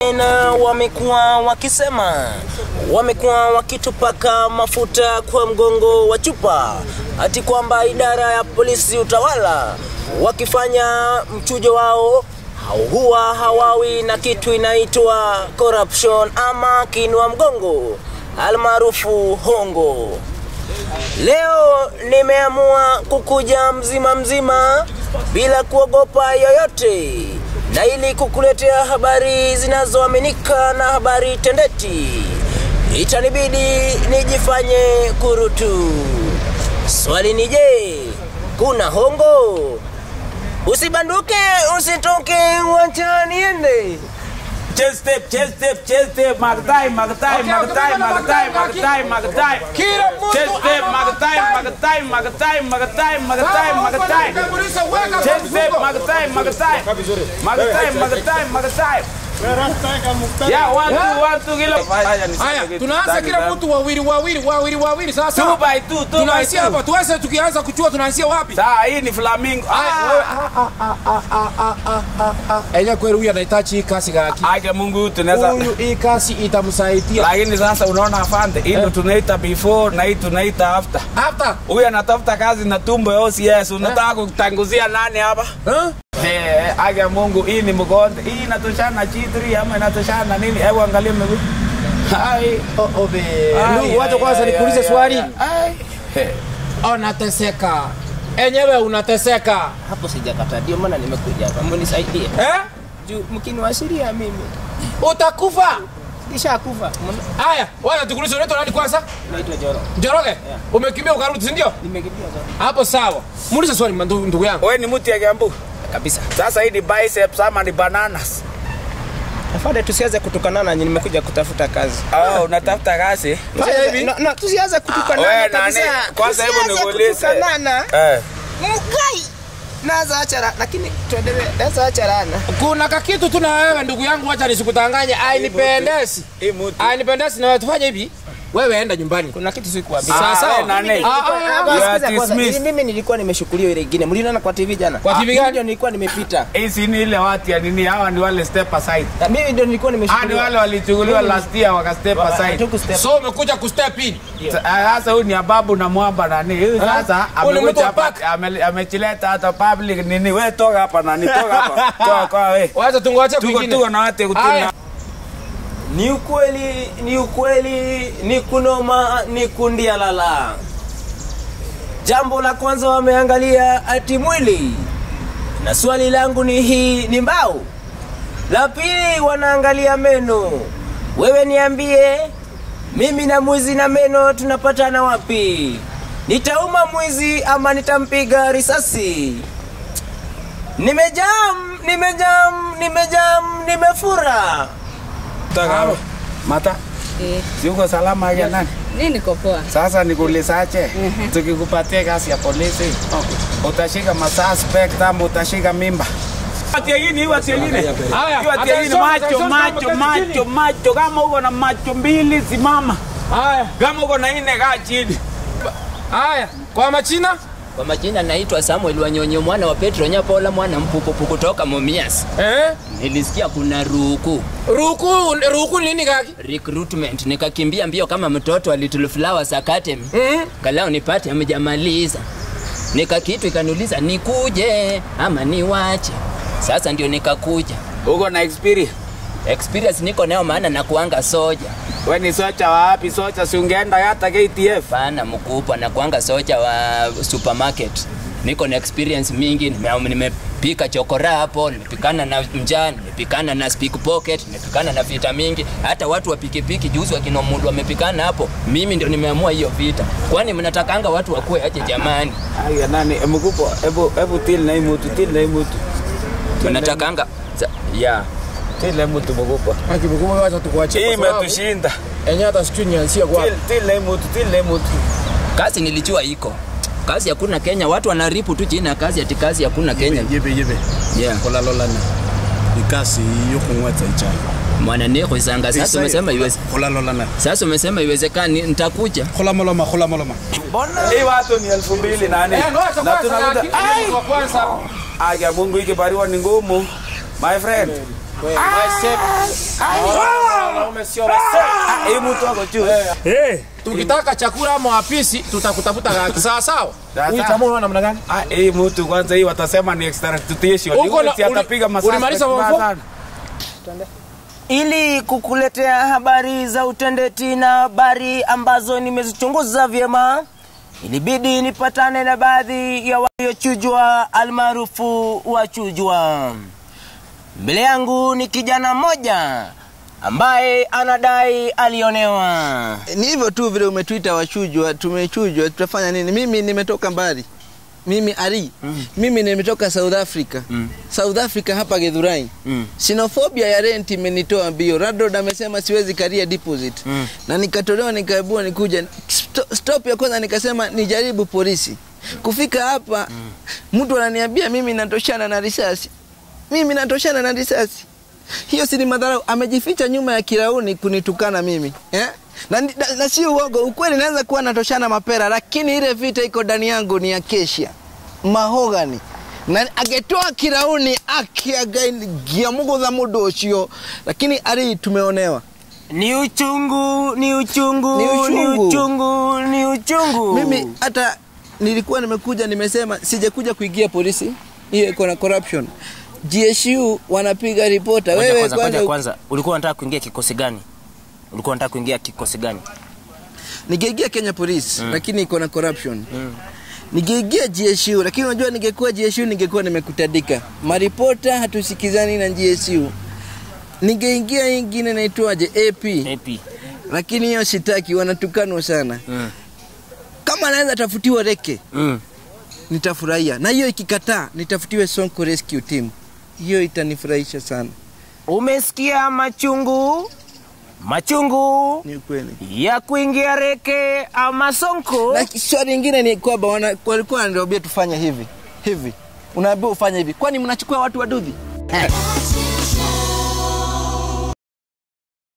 tena wamekuwa wakisema, wamekuwa wakitupaka mafuta kwa mgongo wa chupa, ati kwamba idara ya polisi utawala wakifanya mchujo wao huwa hawawi na kitu inaitwa corruption ama kinwa mgongo almaarufu hongo. Leo nimeamua kukuja mzima mzima bila kuogopa yoyote, na ili kukuletea habari zinazoaminika na habari tendeti, itanibidi nijifanye kurutu. Swali ni je, kuna hongo? Usibanduke, usitoke, wacha niende. Chest step, chest step, chest step, Magdai, Magdai, Magdai, Magdai, Magdai, Magdai. Kila mtu Chest step, Magdai, Magdai, Magdai, Magdai, Magdai, Magdai. Chest step, Magdai, Magdai. Magdai, Magdai, Magdai. Yeah, one, two, one, two, kilo. Haya, tunaanza kila mtu wawili wawili wawili wawili sasa. Two by two, two by Tunaanzia two. hapa, tuanze tukianza kuchua tunaanzia wapi? Saa hii ni flamingo. Enye kweli huyu anahitaji hii kasi gaki. Ake Mungu tunaweza Huyu hii kasi itamsaidia. lakini sasa unaona afande, hii ndo tunaita before na hii tunaita after. Hata Huyu anatafuta kazi na tumbo ya OCS, unataka kutanguzia nani hapa? eh? Eh, ake Mungu, hii ni mgonde. Hii inatoshana na G3 ama inatoshana na nini? Hebu angalia miguu. Hai. Oh, obe. Ai, Lu, wacha ai, kwanza ai, nikuulize ai, swali. ai. Eh, Unateseka. Enyewe unateseka. Hapo sijakataa, ndio maana nimekuja hapa, mnisaidie Eh? juu mkiniwashiria mimi Utakufa. nishakufa. Haya, wacha tukuulize unaitwa nani kwanza? Naitwa Joro, Njoroge. Umekimbia ukarudi, si ndio? nimekimbia Joro Hapo sawa. Muulize swali ndugu ndugu yangu. Wewe ni mtu ya Kiambu. kabisa. Sasa hii ni biceps ama ni bananas? Afande, tusianze kutukanana, nyinyi nimekuja kutafuta kazi. Oh, unatafuta kazi? Fanya hivi. No, no, tusianze Wewe kutukanana nani? kabisa. Kwanza hebu Tusianze nikuulize. kutukanana. Eh. Mkai. Naza achara, lakini tuendelee. Naza acharana. Kuna kakitu tu na wewe ndugu yangu, wacha nisikutanganye. Ainipendezi. Hii mtu. Ainipendezi na tufanye hivi. Wewe enda nyumbani. Kuna kitu sikuambia. Ah, Sawa wewe sawa. nani? Ah, ah, You ah, are Sikiza kwanza, dismissed. mimi nilikuwa nimeshughuliwa ile ingine. Mliona kwa TV jana? Kwa TV Ah, gani? mimi Ndio nilikuwa nimepita. Hii si ni ile watu ya nini? Hawa ni wale step aside. Na mimi ndio nilikuwa Ah, ni nimeshughuliwa. wale walichukuliwa last year waka step aside. Hatuku step. So umekuja kustep in. Sa- ah, Sasa huyu ni ababu na mwamba nani? Huyu sasa Huyu ni mtu amekuja wa hapa pack. ame- amechileta hata public nini? Wewe toka hapa nani? Toka hapa. Toka kwa wewe. Wacha tungoje Tuko kwingine. tuko na watu Aya. kutuna. Ni ukweli, ni ukweli, ni kunoma, ni kundia lala. Jambo la kwanza wameangalia ati mwili, na swali langu ni hii, ni mbao. La pili wanaangalia meno. Wewe niambie, mimi na mwizi na meno tunapatana wapi? Nitauma mwizi ama nitampiga risasi? Nimejam, nimejam, nimejam, nimefura. Toka hapa. Mata. Eh, Si uko salama ya nani? mi niko poa. Sasa nikuulizaje? Tukikupatia kazi ya polisi, utashika masuspect ama utashika mimba? Watu wengine, watu wengine. Haya, Watu wengine attention, macho, attention, macho, kama macho, chini. macho. Kama uko na macho mbili simama. Haya, Kama uko na nne kaa chini. haya. Kwa machina? Kwa majina naitwa Samuel Wanyonyo mwana wa Petro Nyapola mwana mpupupu kutoka Mumias. Eh? Nilisikia kuna ruku Ruku, ruku ni nini kaki? recruitment, nikakimbia mbio kama mtoto wa Little Flowers Academy. Mhm. Kalao nipate amejamaliza. Nikakitu ikaniuliza nikuje ama niwache. Sasa ndio nikakuja. Uko na experience. Experience niko nayo maana nakuanga soja. We ni socha wa wapi? Socha si ungeenda hata KTF. Pana mkubwa nakuanga soja wa supermarket. Niko na experience mingi, nime- nimepika chokora hapo, nimepikana na mjaa, nimepikana na speak pocket, nimepikana na vita mingi. Hata watu wa pikipiki juzi wakina Mundu wamepikana hapo. Mimi ndio nimeamua hiyo vita. Kwani mnatakanga watu wakuwe aje jamani? Aya nani? Mkubwa, hebu hebu til na hii mtu, til na hii mtu. Mnatakanga Sa- yeah. Til na hii mtu mkubwa. Haki mkubwa wacha tukuachie. Hii kwa sababu imetushinda. Enye hata sijui nianzie kwa. Til til na hii mtu, til na hii mtu. Kazi nilijua iko. Kazi hakuna Kenya, watu wanaripu tu jina ya kazi ati kazi hakuna Kenya. yebe yebe Yeah. kolalolana ikasi yokungwetsa ichai Mwana neko isanga sasa umesema iweze. kolalolana Sasa umesema iwezekani nitakuja. kholamoloma kholamoloma Hii watu ni elfu mbili na nne. Eh, ngoja Na kwanza tunakuta kaki. Kwa kwanza. Aya Mungu ikibariwa ni ngumu. My friend. Ah, hii mtu wako juu. Eh, tukitaka chakula ama wapisi tutakutafuta kaki sawa sawa. Huyu jamaa unaona namna gani? Ah, hii mtu kwanza hii watasema ni extradition. Uko na- Huyu si atapiga uli- masasa. ulimaliza vibaya form four? sana. ili kukuletea habari za utendeti na habari ambazo nimezichunguza vyema, ilibidi nipatane na baadhi ya waliochujwa almaarufu wachujwa. Mbele yangu ni kijana mmoja ambaye anadai alionewa. Ni hivyo tu vile umetuita wachujwa, tumechujwa, tutafanya nini? Mimi nimetoka mbali, mimi Ari mm. mimi nimetoka South Africa mm. South Africa hapa Githurai Mm. Sinofobia ya rent imenitoa mbio. Radod amesema siwezi karia deposit Mm. na nikatolewa, nikaibua nikuja Sto- stop ya kwanza nikasema nijaribu polisi. Kufika hapa mtu ananiambia mimi natoshana na risasi, mimi natoshana na risasi hiyo si ni madharau. Amejificha nyuma ya kirauni kunitukana mimi eh? na, na, na si uogo, ukweli naweza kuwa natoshana mapera, lakini ile vita iko ndani yangu ni ya kesha mahogani na agetoa kirauni akiagia mugutha mundu ucio, lakini ari tumeonewa Ni uchungu, ni uchungu, Ni ni uchungu. uchungu, ni uchungu. mimi hata nilikuwa nimekuja nimesema sijakuja kuingia polisi, hiyo iko na corruption. GSU wanapiga ripota. Ngoja Wewe kwanza, ngoja kwanza kwanza, ulikuwa unataka kuingia kikosi gani? Ulikuwa unataka kuingia kikosi gani? ningeingia Kenya Police mm. lakini iko na corruption mm. ningeingia GSU lakini unajua ningekuwa GSU ningekuwa nimekutandika maripota hatusikizani na GSU ningeingia hii ingine naitwaje AP AP. lakini hiyo sitaki wanatukanwa sana Mm. kama naweza tafutiwa reke Mm. nitafurahia na hiyo ikikataa nitafutiwe Sonko Rescue Team hiyo itanifurahisha sana Umesikia machungu? Machungu ni ukweli ya kuingia reke ama sonko? na swali lingine ni kwamba wana- walikuwa wananiambia tufanye hivi hivi unaambiwa ufanye hivi kwani mnachukua watu waduthi Acha